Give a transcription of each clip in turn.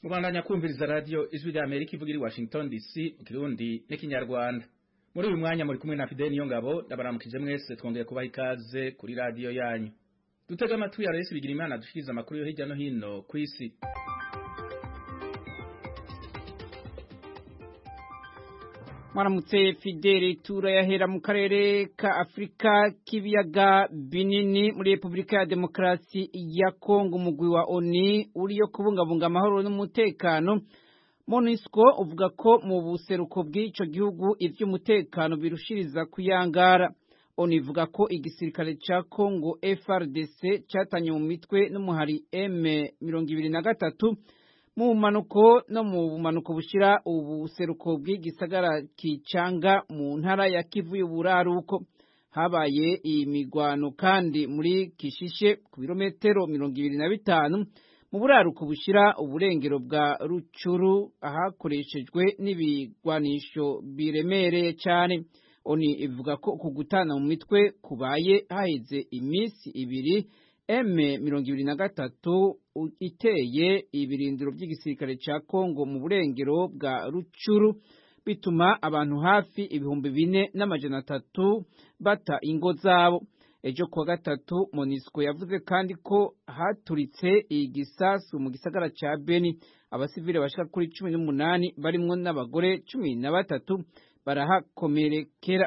mubandanya kumviriza radiyo ijwi rya amerika ivuga iri washington dc mu kirundi n'ikinyarwanda muri uyu mwanya muri kumwe na fideli niyo ngabo ndabaramukije mwese twongeye kubaha ikaze kuri radiyo yanyu dutega amatwi ya resi bigira imana dushikiriza amakuru yo hirya no hino ku isi mwaramutse fideli turayahera mu karere ka afurika k'ibiyaga binini muri repubulika ya demokarasi ya kongo umugwi wa oni uriyo kubungabunga amahoro n'umutekano monisco uvuga ko mu buseruko bw'ico gihugu ivy'umutekano birushiriza kuyangara oni ivuga ko igisirikare ca kongo frdc catanye mu mitwe n'umuhari m mirongo ibiri na gatatu mu bumanuko no mu bumanuko bushira ubuseruko bw'igisagara kicanga mu ntara ya Kivu y'uburaruko habaye imigwano kandi muri Kishishe ku birometero mirongo ibiri na bitanu mu buraruko bushira uburengero bwa Rucuru ahakoreshejwe n'ibigwanisho biremereye cyane oni ivuga ko ku gutana mu mitwe kubaye haheze iminsi ibiri M mirongo ibiri na gatatu iteye ibirindiro by'igisirikare ca Kongo mu burengero bwa Rucuru bituma abantu hafi ibihumbi bine n'amajana atatu bata ingo zabo ejo kuwa gatatu Monisco yavuze kandi ko haturitse igisasu mu gisagara ca Beni abasivile bashika kuri cumi n'umunani barimwo n'abagore cumi na batatu barahakomerekera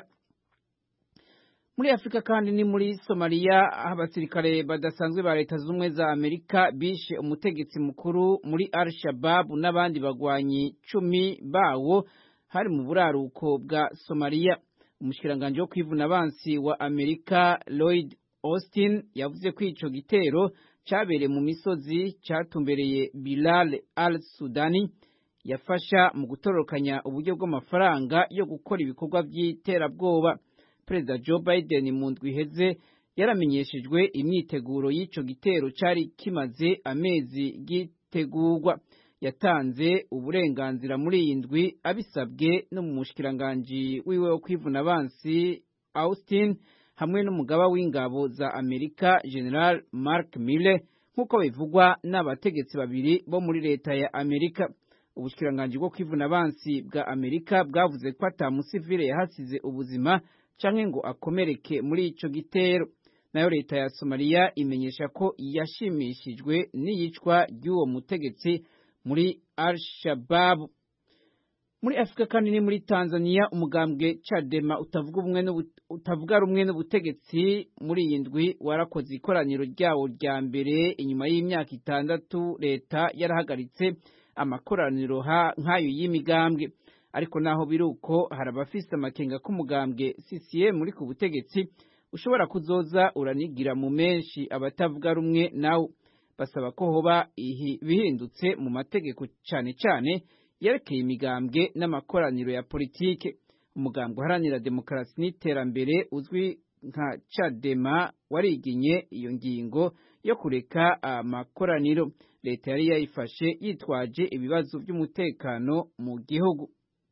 muri afurika kandi ni muri somaliya aho abasirikare badasanzwe ba leta z'ubumwe za amerika bishe umutegetsi mukuru muri al shababu n'abandi bagwanyi cumi bawo hari mu buraruko bwa somaliya umushikiranganji wo kwivuna abansi wa amerika lloyd austin yavuze ko ico gitero cabereye mu misozi catumbereye bilal al sudani yafasha mu gutororokanya uburyo bw'amafaranga yo gukora ibikorwa by'iterabwoba perezida joe biden mu ndwi iheze yaramenyeshejwe imyiteguro y'ico gitero cari kimaze amezi gitegurwa yatanze uburenganzira muri iyi ndwi abisabwe no mu mushikiranganji wiwe wo kwivuna abansi austin hamwe n'umugaba w'ingabo za amerika general mark mille nk'uko bivugwa n'abategetsi babiri bo muri leta ya amerika ubushikiranganji bwo kwivuna abansi bwa amerika bwavuze ko ata musivile yahasize ubuzima canke ngo akomereke muri ico gitero nayo leta ya Somalia imenyesha ko yashimishijwe n'iyicwa ry'uwo mutegetsi muri Al-Shabaab muri Afrika kandi ni muri Tanzania umugambwe Chadema utavuga umwe utavuga rumwe n'ubutegetsi muri iyi ndwi warakoze ikoraniro ryawo rya mbere inyuma y'imyaka itandatu leta yarahagaritse amakoraniro nk'ayo y'imigambwe ariko naho biruko hari abafise amakenga k'umugambwe CCM muri ku butegetsi ushobora kuzoza uranigira mu menshi abatavuga rumwe nawo basaba ko hoba bihindutse mu mategeko cyane cyane yerekeye imigambwe n'amakoraniro ya politike umugambwe uharanira demokarasi n'iterambere uzwi nka Chadema wariginye iyo ngingo yo kureka amakoraniro leta yari yayifashe yitwaje ibibazo by'umutekano mu gihugu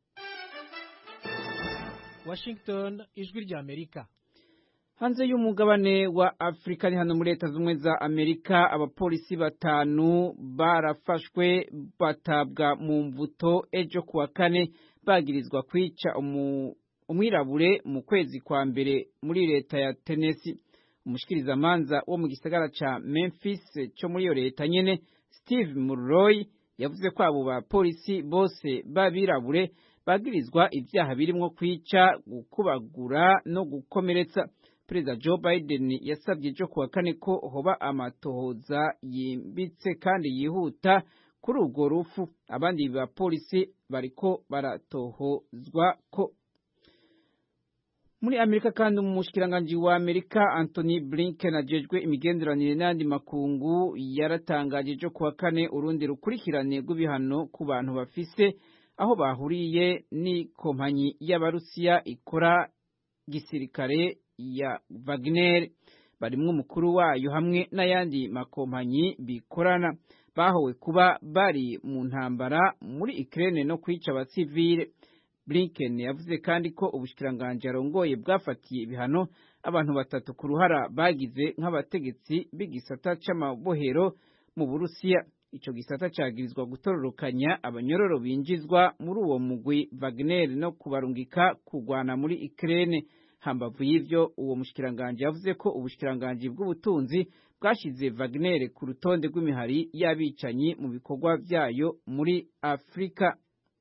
Washington ijwi rya Amerika hanze y'umugabane wa Afrika ni hano muri leta z'ubumwe za Amerika abapolisi batanu barafashwe batabwa mu mvuto ejo kuwa kane bagirizwa kwica umwirabure mu kwezi kwa mbere muri leta ya Tennessee umushikirizamanza wo mu gisagara ca Memphis cyo muri iyo leta nyene Steve Mulroy yavuze ko abo bapolisi bose babirabure bagirizwa ibyaha birimwo kwica gukubagura no gukomeretsa perezida joe biden yasabye ejo kuwa kane ko hoba amatohoza yimbitse kandi yihuta kuri urwo rufu abandi bapolisi bariko baratohozwa ko muri amerika kandi umushikiranganji wa amerika anthony blinken ajejwe imigenderanire n'andi makungu yaratangaje ejo kuwa kane urundi rukurikirane rw'ibihano ku bantu bafise aho bahuriye n'ikompanyi y'abarusiya ikora gisirikare ya Wagner barimwo umukuru wayo hamwe n'ayandi makompanyi bikorana bahowe kuba bari mu ntambara muri Ukraine no kwica abasivile Blinken yavuze kandi ko ubushikiranganje arongoye bwafatiye ibihano abantu batatu ku ruhara bagize nk'abategetsi b'igisata c'amabohero mu Burusiya ico gisata cagirizwa gutororokanya abanyororo binjizwa muri uwo mugwi Wagner no kubarungika kugwana muri Ukraine hambavu y'ivyo uwo mushikiranganje yavuze ko ubushikiranganje bw'ubutunzi bwashize Wagner ku rutonde rw'imihari y'abicanyi mu bikorwa vyayo muri Afrika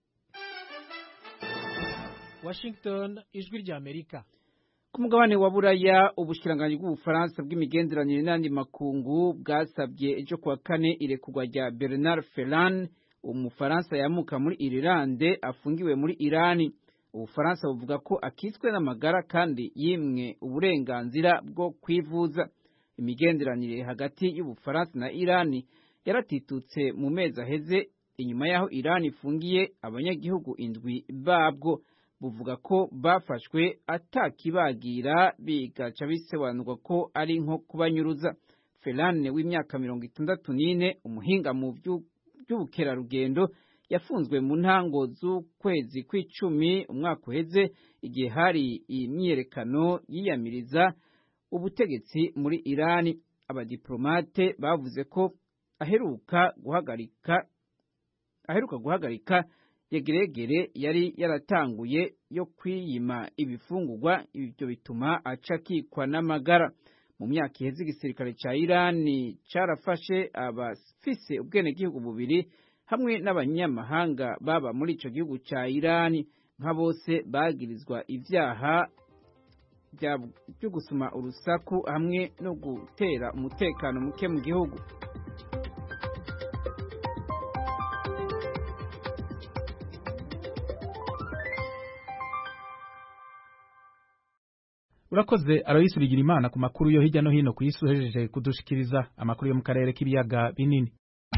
Washington ijwi rya Amerika ku mugabane wa buraya ubushikiranganje bw'ubufaransa bw'imigenderanire n'andi makungu bwasabye ejo kuwa kane irekurwa rya Bernard Ferrand umufaransa yamuka muri Irilande afungiwe muri Irani ubufaransa buvuga ko akitswe n'amagara kandi yimwe uburenganzira bwo kwivuza imigenderanire hagati y'ubufaransa na Irani yaratitutse mu mezi aheze inyuma y'aho Irani ifungiye abanyagihugu indwi babwo buvuga ko bafashwe atakibagira bigaca bisobanurwa ko ari nko kubanyuruza Ferrane w'imyaka mirongo itandatu n'ine umuhinga mu by'ubukerarugendo yafunzwe mu ntango z'ukwezi kw'icumi umwaka uheze igihe hari imyiyerekano yiyamiriza ubutegetsi muri Irani abadiplomate bavuze ko aheruka guhagarika aheruka guhagarika yegeregere yari yaratanguye yo kwiyima ibifungurwa ibyo bituma aca akikwa n'amagara mu myaka iheze igisirikare ca Irani carafashe abafise ubwenegihugu bubiri hamwe n'abanyamahanga baba muri ico gihugu ca Irani nka bose bagirizwa ivyaha byo gusuma urusaku hamwe no gutera umutekano muke mu gihugu urakoze aroyisi bigira imana ku makuru yo hirya no hino ku isi uhejeje kudushikiriza amakuru yo mu karere k'ibiyaga binini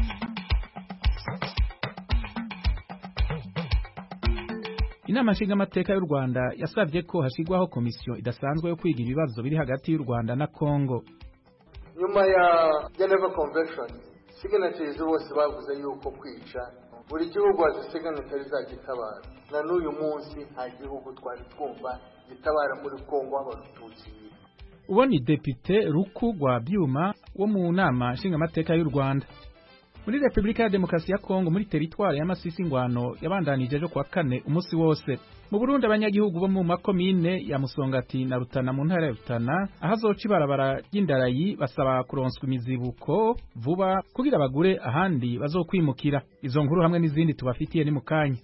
inama nshingamateka y'u rwanda yasabye ko hashyirwaho komisiyo idasanzwe yo kwiga ibibazo biri hagati y'u rwanda na kongo nyuma ya geneva convention signatories bose bavuze yuko kwica buri gihugu hazi signatory zagitabara na n'uyu munsi nta gihugu twari twumva gitabara muri kongo abatutsi uwo ni depite ruku rwa byuma wo mu nama nshingamateka y'u rwanda muri repubulika ya demokarasi ya kongo muri teritwari y'amasisi ngwano yabandanije ejo kuwa kane umunsi wose mu burundi abanyagihugu bo mu makomine ya musongati na rutana mu ntara ya rutana aho azoca ibarabara ry'indarayi basaba kuronswa imizibuko vuba kugira bagure ahandi bazokwimukira izo nkuru hamwe n'izindi tubafitiye ni mu kanya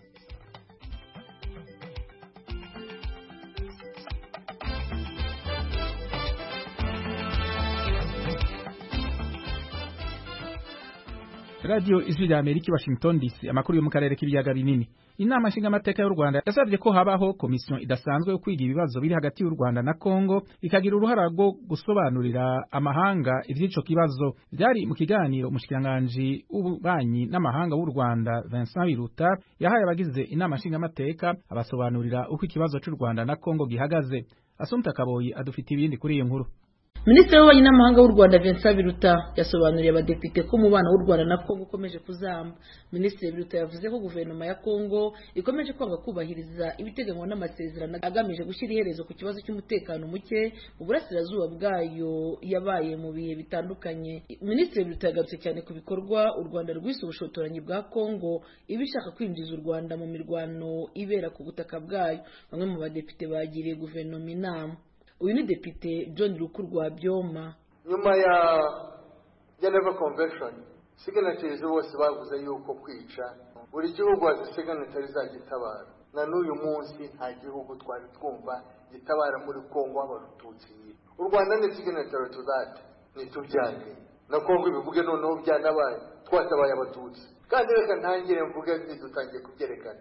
radiyo ijwi rya amerika washington dc amakuru yo mu karere k'ibiyaga binini inama nshingamateka y'u rwanda yasabye ko habaho komisiyo idasanzwe yo kwiga ibibazo biri hagati y'u rwanda na kongo ikagira uruhara rwo gusobanurira amahanga ivy'ico kibazo byari mu kiganiro umushikiranganji w'ububanyi n'amahanga w'u rwanda vincent biruta yahaye abagize inama nshingamateka abasobanurira uko ikibazo c'u rwanda na kongo gihagaze asumta kaboyi adufite ibindi kuri iyo nkuru minisitiri w'ububanyi n'amahanga w'u rwanda vincent biruta yasobanuriye abadepite ko umubano w'u rwanda na kongo ukomeje kuzamba minisitiri biruta yavuze ko guverinoma ya kongo ikomeje kwanga kubahiriza ibiteganywa n'amasezerano agamije gushyira iherezo ku kibazo cy'umutekano muke mu burasirazuba bwayo yabaye mu bihe bitandukanye minisitiri biruta yagarutse cyane ku bikorwa u rwanda rwise ubushotoranyi bwa kongo iba ishaka kwinjiza u rwanda mu mirwano ibera ku butaka bwayo bamwe mu badepite bagiriye guverinoma inama uyu ni depite john rukurwa byoma nyuma ya geneva convention signatories bose bavuze yuko kwica buri gihugu hazi signatory zagitabara na n'uyu munsi nta gihugu twari twumva gitabara muri kongo abatutsi u rwanda ni signatory to that ntitubyange na kongo ibivuge noneho byanabaye twatabaye abatutsi kandi reka ntangire mvuge ntidutangiye kubyerekana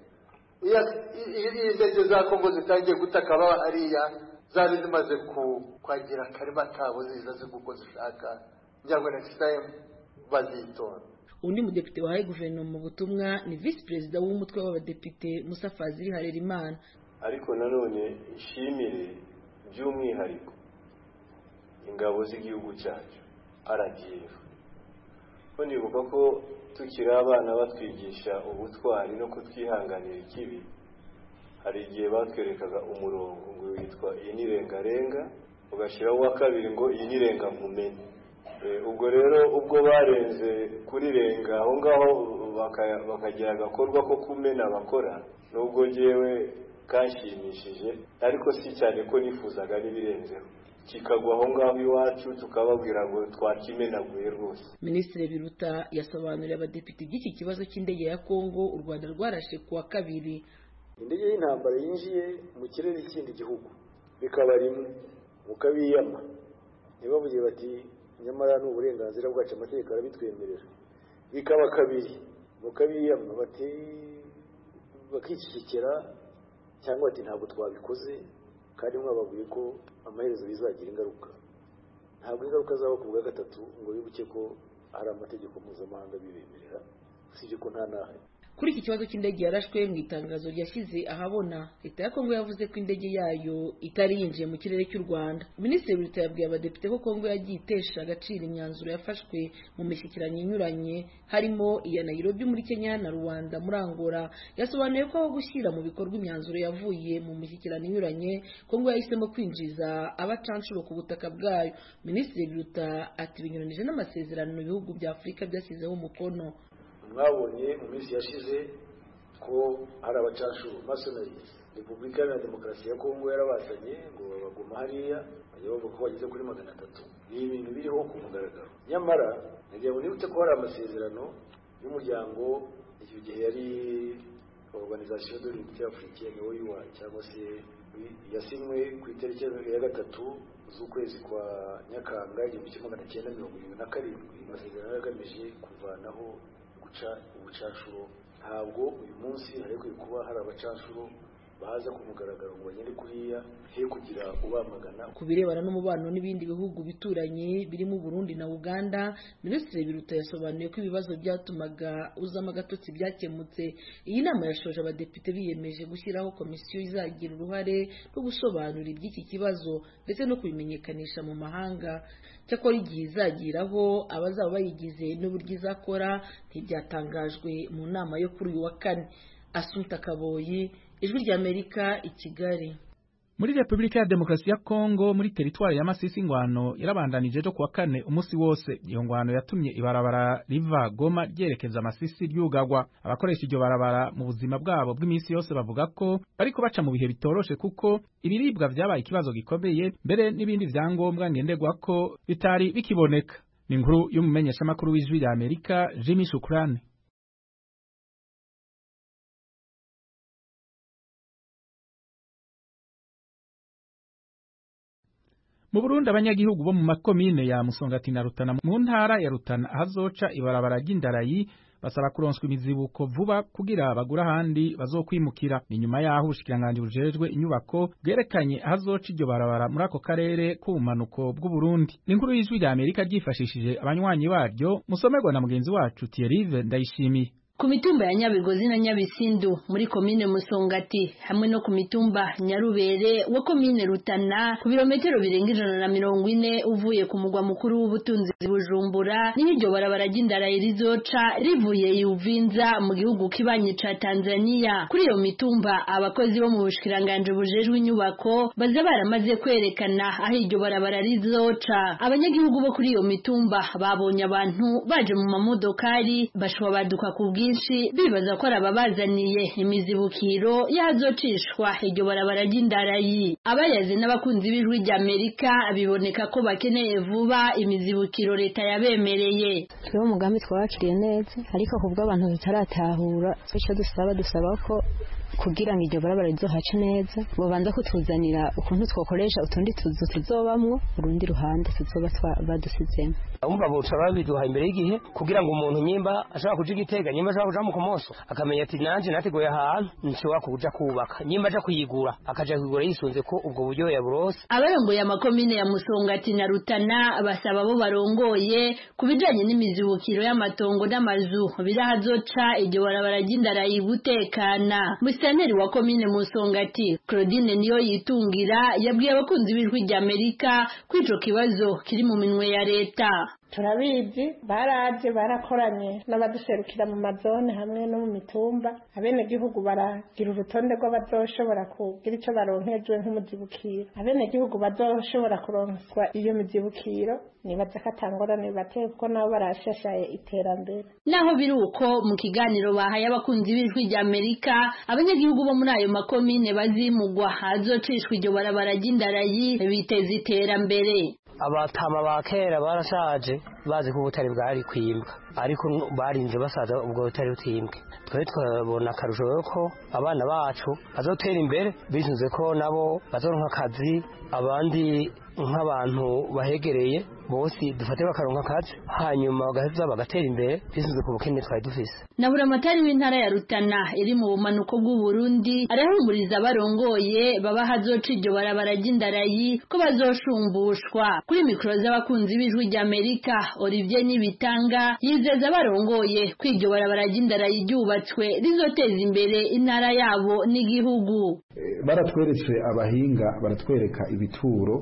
iyo indege za kongo zitangiye gutaka baba hariya zari zimaze kwagira akarima kabo ziza ziga uko zishaka ngira ngo next time bazitora undi mudepite wahaye guverinoma mu butumwa ni visi perezida w'umutwe w'abadepite musa fazili harerimana ariko nanone ishimire by'umwihariko ingabo z'igihugu cyacu rdf ko nibuka ko tukiri abana batwigisha ubutwari no kutwihanganira ikibi hari igihe batwerekaga umurongo ngo witwa iyi ni rengarenga ugashyiraho uwa kabiri ngo iyi ni rengankumenyi ubwo rero ubwo barenze kuri renga aho ngaho bakagira agakorwa ko kumena bakora nubwo ngewe kanshimishije ariko si cyane ko nifuzaga n'ibirenzeho kikagwa aho ngaho iwacu tukababwira ngo twakimenaguye rwose minisitiri biruta yasobanuriye abadepite iby'iki kibazo cy'indege ya kongo u rwanda rwarashe ku wa kabiri indege y'intambara yinjiye mu kirere cy'ikindi gihugu bikaba rimwe mukabiyama ntibavuge bati nyamara ni uburenganzira bwacu amategeko arabitwemerera bikaba kabiri mukabiyama bati bakicecekera cyangwa bati ntabwo twabikoze kandi mwababwiye ko amaherezo bizagira ingaruka ntabwo ingaruka zaba ku bwa gatatu ngo wibuke ko hari amategeko mpuzamahanga bibemerera usibye ko nta n'ahari kuri iki kibazo cy'indege yarashwe mu itangazo ryashyize ahabona leta ya kongo yavuze ko indege yayo itari yinjiye mu kirere cy'u rwanda minisitiri w'leta yabwiye abadepite ko kongo yagiye itesha agaciro imyanzuro yafashwe mu mishyikirano inyuranye harimo iya nairobi muri kenya na rwanda muri angola yasobanuye ko aho gushyira mu bikorwa imyanzuro yavuye mu mishyikirano inyuranye kongo yahisemo kwinjiza abacanshuro ku butaka bwayo minisitiri w'leta ati binyuranije n'amasezerano ibihugu bya afurika byashyizeho umukono mwabonye mu minsi yashize ko hari abacanshuro masonari repubulika iharanira demokarasi ya kongo yarabazanye ngo babaguma hariya bajya bavuga ko bageze kuri magana atatu ni ibintu biriho ku mugaragaro nyamara nagira ngo nibutse ko hari amasezerano y'umuryango icyo gihe yari organization de l'unité africaine oua cyangwa se yasinywe ku itariki ya gatatu z'ukwezi kwa nyakanga igihumbi kimwe magana cyenda mirongo irindwi na karindwi amasezerano yagamije kuvanaho guca ubucanshuro ntabwo uyu munsi harekwiye kuba hari abacanshuro baza ku mugaragaro ngo bagende kuriya he kugira ubamagana ku birebana n'umubano n'ibindi bihugu bituranye birimo Burundi na Uganda Minisitiri Biruta yasobanuye ko ibibazo byatumaga uzamo agatotsi byakemutse iyi nama yashoje abadepite biyemeje gushyiraho komisiyo izagira uruhare rwo gusobanura iby'iki kibazo ndetse no kubimenyekanisha mu mahanga cyakora igihe izagiraho abazaba bayigize n'uburyo izakora ntibyatangajwe mu nama yo kuri uyu wa kane Asumta Kaboyi ijwi ry'Amerika i Kigali muri Repubulika ya Demokarasi ya Kongo muri teritwari ya Masisi ingwano yarabandanije ejo kuwa kane umunsi wose iyo ngwano yatumye ibarabara riva Goma ryerekeza Masisi ryugagwa abakoresha iryo barabara mu buzima bwabo bw'iminsi yose bavuga ko bariko baca mu bihe bitoroshe kuko ibiribwa vyabaye ikibazo gikomeye mbere n'ibindi vyangombwa ngenderwa ko bitari bikiboneka ni inkuru y'umumenyeshamakuru w'ijwi rya Amerika Jimmy Shukrani mu Burundi abanyagihugu bo mu makomine ya Musongati na Rutana mu ntara ya Rutana ahazoca ibarabara ry'indarayi basaba kuronswa imizibuko vuba kugira bagura ahandi bazokwimukira ni nyuma yaho ubushikiranganje bujejwe inyubako bwerekanye ahazoca iryo barabara muri ako karere k'ubumanuko bw'u Burundi ni inkuru y'ijwi rya Amerika ryifashishije abanywanyi baryo musomerwa na mugenzi wacu Thierry Ndayishimiye ku mitumba ya nyabigozi na nyabisindu muri komine musongati hamwe no ku mitumba nyarubere wa komine rutana ku birometero birenga ijana na mirongo ine uvuye ku mugwa mukuru w'ubutunzi bujumbura niho iryo barabara ry'indarayi rizoca rivuye yuvinza mu gihugu kibanyi ca tanzania kuri iyo mitumba abakozi bo mu bushikiranganje bujejwe inyubako baza baramaze kwerekana aho iryo barabara rizoca abanyagihugu bo kuri iyo mitumba babonye abantu baje mu mamodokari bashwabaduka ku bwinshi bibaza ko ari ababazaniye imizibukiro yazocishwa iryo barabara ry'indarayi abayazi n'abakunzi b'ijwi ry'amerika biboneka ko bakeneye vuba imizibukiro leta yabemereye turiho umugambi twabakiriye neza ariko kubwo abantu bitaratahura icyo dusaba dusaba ko kugira ngo iryo barabara rizohace neza babanza kutuzanira ukuntu twakoresha utundi tuzu tuzobamwo urundi ruhande tuzoba badusizemo umva buca babiduha imbere y'igihe kugira ngo umuntu nyimba ashobora kuja igitega nyimba ashobora kuja mu kumoso akamenya ati nanje nateguye ahantu nshobora kuja kubaka nyimba aja kuyigura akaja kuyigura yisunze ko ubwo buryo yaburose abarongoye amakomine ya musongati na rutana basaba abo barongoye ku bijanye n'imizibukiro y'amatongo n'amazu birahazoca iryo barabara ry'indarayi gutekana musitanteri wa komine musongati claudine niyo yitungira yabwiye abakunzi b'ijwi ry'amerika ko ico kibazo kiri mu minwe ya leta turabizi baraje barakoranye n'abaduserukira mu mazone hamwe no mu mitumba abenegihugu baragira urutonde rw'abazoshobora kugira icyo baronkejwe nk'umuzibukiro abenegihugu bazoshobora kuronswa iyo mizibukiro nibaza ko atangorane bateye kuko nabo barashashaye iterambere naho biri uko mu kiganiro bahaye abakunzi b'ijwi rya amerika abanyagihugu bo muri ayo makomine bazimugwa hazocishwa iryo barabara ry'indarayi biteza iterambere abatama ba kera barashaje bazi ko ubutare bwari kwimbwa ariko barinze basaza ubwo butare butimbwe twari twabona akarusho ko abana bacu bazotera imbere bisunze ko nabo bazoronka akazi abandi nk'abantu bahegereye bose dufate bakaronka akazi hanyuma bagaheza bagatera imbere bisunze ku bukene twari dufise na buramatari w'intara ya rutana iri mu bumanuko bw'uburundi arahumuriza abarongoye baba hazoca iryo barabara ry'indarayi ko bazoshumbushwa kuri mikoro z'abakunzi b'ijwi rya amerika olivier nibitanga yizeza abarongoye ko iryo barabara ry'indarayi ryubatswe rizoteza imbere intara yabo n'igihugu baratweretse abahinga baratwereka ibituro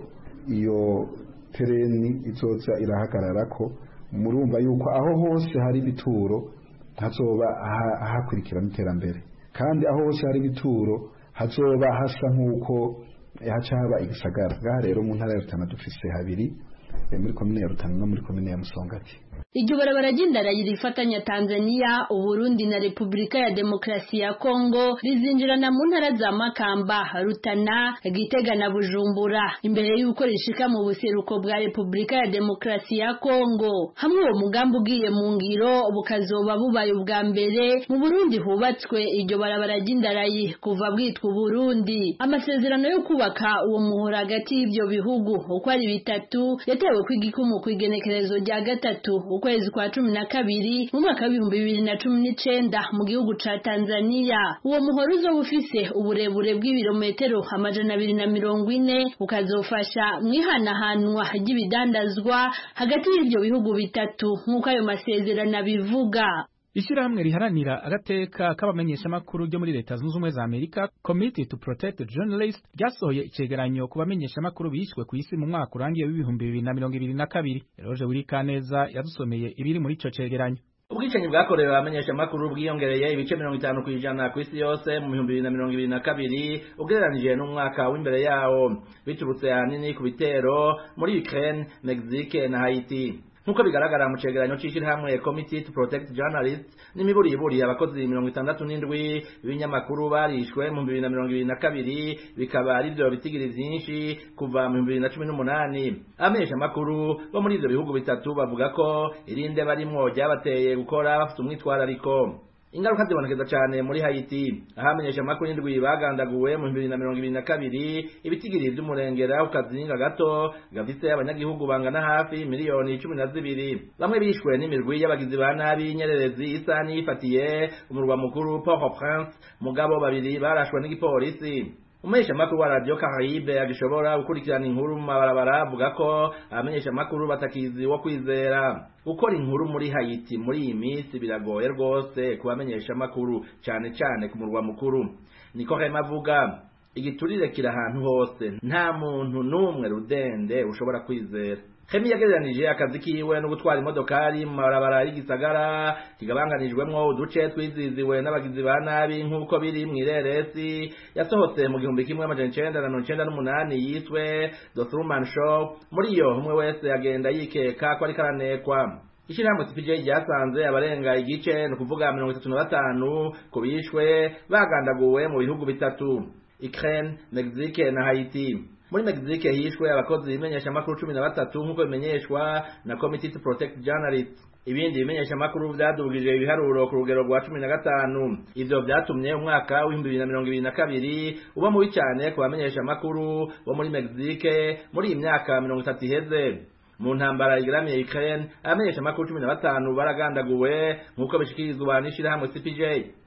iyo tereni izoza irahagarara ko murumva yuko aho hose hari ibituro hazoba hakurikirana iterambere kandi aho hose hari ibituro hazoba hasa nk'uko haca haba igisagara ngaha rero mu ntara ya rutana dufise habiri muri komine ya rutana no muri komine ya musongati iryo barabara ry'indarayi rifatanya Tanzania Uburundi na Repubulika ya Demokarasi ya Kongo rizinjirana mu ntara za Makamba Rutana Gitega na Bujumbura imbere y'uko rishika mu buseruko bwa Repubulika ya Demokarasi ya Kongo hamwe uwo mugambi ugiye mu ngiro bukazoba bubaye ubwa mbere mu Burundi hubatswe iryo barabara ry'indarayi kuva bwitwa Burundi amasezerano yo kubaka uwo muhora hagati y'ibyo bihugu uko ari bitatu yatewe kw'igikumu kw'igenekerezo rya gatatu ukwezi kwa cumi na kabiri mu mwaka w'ibihumbi bibiri na cumi n'icenda mu gihugu ca Tanzania uwo muhoro uzoba ufise uburebure bw'ibirometero amajana abiri na mirongo ine ukazofasha mw'ihanahanwa ry'ibidandazwa hagati y'ivyo bihugu bitatu nk'uko ayo masezerano abivuga Ishirahamwe riharanira agateka k'abamenyeshamakuru ryo muri leta zunze ubumwe za Amerika Committee to Protect Journalists ryasohoye icegeranyo ku bamenyeshamakuru bishwe ku isi mu mwaka urangiye w'ibihumbi bibiri na mirongo ibiri na kabiri Eroje Wirikaneza yadusomeye ibiri muri ico cegeranyo ubwicanyi bwakorewe abamenyeshamakuru bwiyongereye ibice mirongo itanu kw'ijana ku isi yose mu bihumbi bibiri na mirongo ibiri na kabiri ugereranije n'umwaka w'imbere yawo biturutse ahanini ku bitero muri Ukraine Mexique na Haiti nk'uko bigaragara mu cegeranyo c'ishirahamwe committee to protect journalists n'imiburiburi abakozi mirongo itandatu n'indwi b'ibinyamakuru barishwe mu bibiri na mirongo ibiri na kabiri bikaba ari vyo bitigiri vyinshi kuva mu bibiri na cumi n'umunani abamenyeshamakuru bo muri ivyo bihugu bitatu bavuga ko irinde barimwo ryabateye gukora bafite umwitwarariko ingaruka zibonekeza cyane muri Haiti aho abamenyeshamakuru indwi bagandaguwe mu bibiri na mirongo ibiri na kabiri ibitigiri vy'umurengera ku kazinga gato gafise abanyagihugu bangana hafi miliyoni cumi na zibiri bamwe bishwe n'imirwi y'abagizi ba nabi nyererezi isa n'iyifatiye umurwa mukuru Port-au-Prince mugabo babiri barashwe n'igipolisi umumenyeshamakuru wa radiyo Caraïbe agishobora gukurikirana inkuru mu mabarabara avuga ko abamenyeshamakuru batakizi wo kwizera gukora inkuru muri Haiti muri iyi minsi biragoye rwose ku bamenyeshamakuru cyane cyane ku murwa mukuru niko Rema avuga igiturire kiri ahantu hose nta muntu n'umwe rudende ushobora kwizera Hemi yagereranije akazi kiwe no gutwara imodokari mu mabarabara y'igisagara kigabanganijwemwo uduce twiziziwe n'abagizi ba nabi nk'uko biri mu ireresi yasohotse mu gihumbi kimwe amajana icenda na mirongo icenda n'umunani yiswe The Truman Show muri iyo umwe wese agenda yikeka ko ariko aranekwa ishirahamwe CPJ ryasanze abarenga igice ni ukuvuga mirongo itatu na batanu ku bishwe bagandaguwe mu bihugu bitatu Ukraine, Mexique na Haiti muri Mexique hishwe abakozi bimenyeshamakuru cumi na batatu nk'uko bimenyeshwa na Committee to Protect Journalists ibindi bimenyeshamakuru vyadugije ibiharuro ku rugero rwa cumi na gatanu ivyo vyatumye umwaka w'ibihumbi bibiri na mirongo ibiri na kabiri uba mubi cane ku bamenyeshamakuru bo muri Mexique muri iyi myaka mirongo itatu iheze mu ntambara igaramiye Ukraine abamenyeshamakuru cumi na batanu baragandaguwe nk'uko bishikirizwa n'ishirahamwe CPJ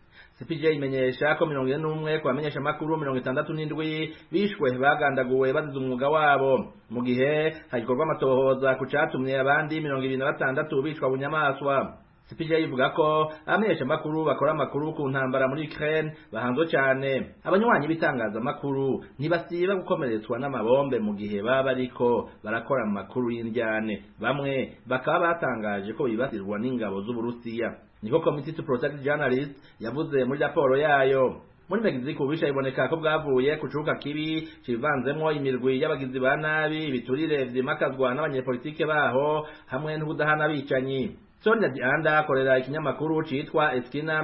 CPJ imenyesha ko mirongo ine n'umwe ku bamenyesha makuru mirongo itandatu n'indwi bishwe bagandaguwe bazize umwuga wabo mu gihe hagikorwa amatohoza ku catumye abandi mirongo ibiri na batandatu bicwa bunyamaswa CPJ ivuga ko abamenyesha makuru bakora amakuru ku ntambara muri Ukraine bahanzwe cyane abanywanyi b'itangazamakuru ntibasiba gukomeretswa n'amabombe mu gihe baba bariko barakora amakuru y'indyane bamwe bakaba batangaje ko bibasirwa n'ingabo z'Uburusiya niko Committee to Protect Journalists yavuze muri raporo yayo muri Mexico ubisha iboneka ko bwavuye ku kibuga kibi kivanzemwo imirwi y'abagizi ba nabi ibiturire vyimakazwa n'abanyepolitike baho hamwe n'ubudahana bicanyi Sonia Dianda akorera ikinyamakuru citwa Eskina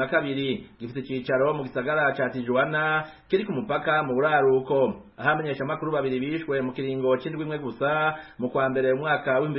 32 gifite icicaro mu gisagara ca Tijuana kiri ku mupaka mu buraruko aho amenyesha amakuru babiri bishwe mu kiringo c'indwi imwe gusa mu kwa mbere umwaka wa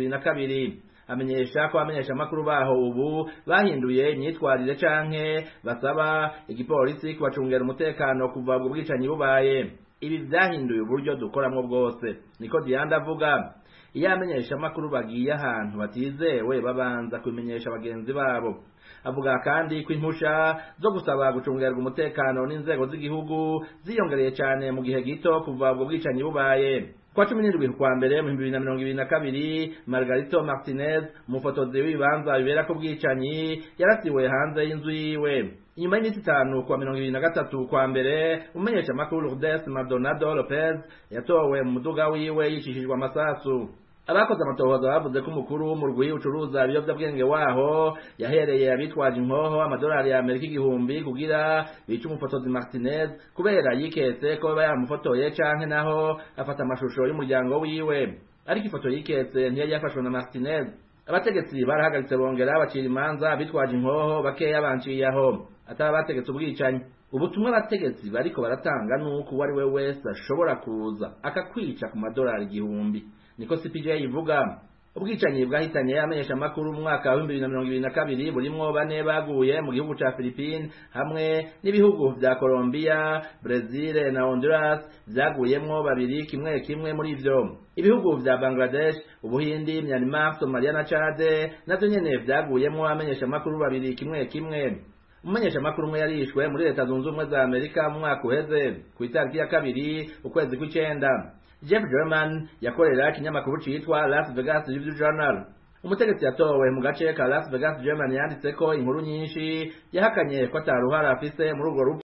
2022 amenyesha ko amenyesha amakuru baho ubu bahinduye imyitwarire canke basaba igipolisi kubacungera umutekano kuva ubwo bwicanyi bubaye ibi vyahinduye uburyo dukoramwo bwose niko Dianda avuga iyo amenyesha amakuru bagiye ahantu batizewe babanza kubimenyesha bagenzi babo avuga kandi ko impusha zo gusaba gucungerwa umutekano n'inzego z'igihugu ziyongereye cyane mu gihe gito kuva ubwo bwicanyi bubaye kwa cumi n'indwi kwa mbere mu bibiri na mirongo ibiri na kabiri margarito martinez umufotozi w'ibibanza bibera ko bwicanyi yarasiwe hanze y'inzu yiwe inyuma y'iminsi itanu kuwa mirongo ibiri na gatatu kwa mbere umenyesha amakuru lourdes maldonado lopez yatowe mu muduga wiwe yicishijwe amasasu abakoze amatohoza bavuze ko umukuru w'umurwi ucuruza ibiyovyabwenge waho yahereye abitwaje inkoho amadolari ya amerika igihumbi kugira bice umufotozi martinez kubera yiketse ko baba yaramufotoye canke naho afata amashusho y'umuryango wiwe ariko ifoto yiketse ntiyari yafashwe na martinez abategetsi barahagaritse bongera bacira imanza bitwaje inkoho bakeya banciye aho ataba bategetse ubwicanyi ubutumwa abategetsi bariko baratanga nuko uwo ari we wese ashobora kuza akakwica ku madolari igihumbi niko CPJ ivuga ubwicanyi bwahitanye amenyesha amakuru mu mwaka wa 2022 burimwo bane baguye mu gihugu ca Philippines hamwe n'ibihugu vya Colombia, Brazil na Honduras vyaguyemwo babiri kimwe kimwe muri ivyo ibihugu vya Bangladesh, Ubuhindi, Myanmar, Somalia na Chad navyo nyene vyaguyemwo amenyesha amakuru babiri kimwe kimwe umumenyesha makuru umwe yarishwe muri leta zunze ubumwe za amerika mu mwaka uheze ku itariki ya kabiri ukwezi kw'icenda jeff german yakorera ikinyamakuru citwa las vegas review journal umutegetsi yatowe mu gace ka las vegas german yanditse ko inkuru nyinshi yahakanye ko ataruhara afise muri urwo rupfu